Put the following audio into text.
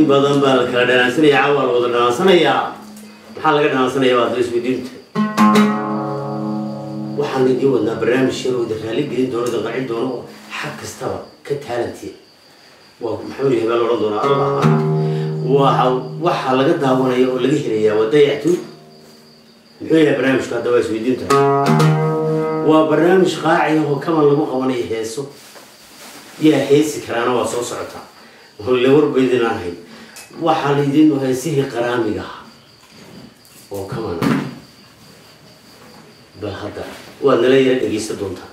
badan baa la kala dhanaansanaya cawaa la wada dhanaansanaya maxaa laga dhanaansanaya waa daba isweydiinta waxaan idiin wadnaa barnaamij yar oo idin raali gelin doono idin qacin doono oo xag kastaba ka taalantiya waa maxamed yahay baa la odhan doonaa allah waxa waxaa laga daawanaya oo laga helayaa waa dayactu muxuu yahay barnaamijku hadda waa isweydiinta waa barnaamij qaaci oo kaman lagu qabanayo heeso yaa heesi karaana waa soo socotaa le warbaydin aan hayn waxaa laydin heesihii qaraamiga ah oo kaman ah bal hadda waad nala yara dhegeysan doontaa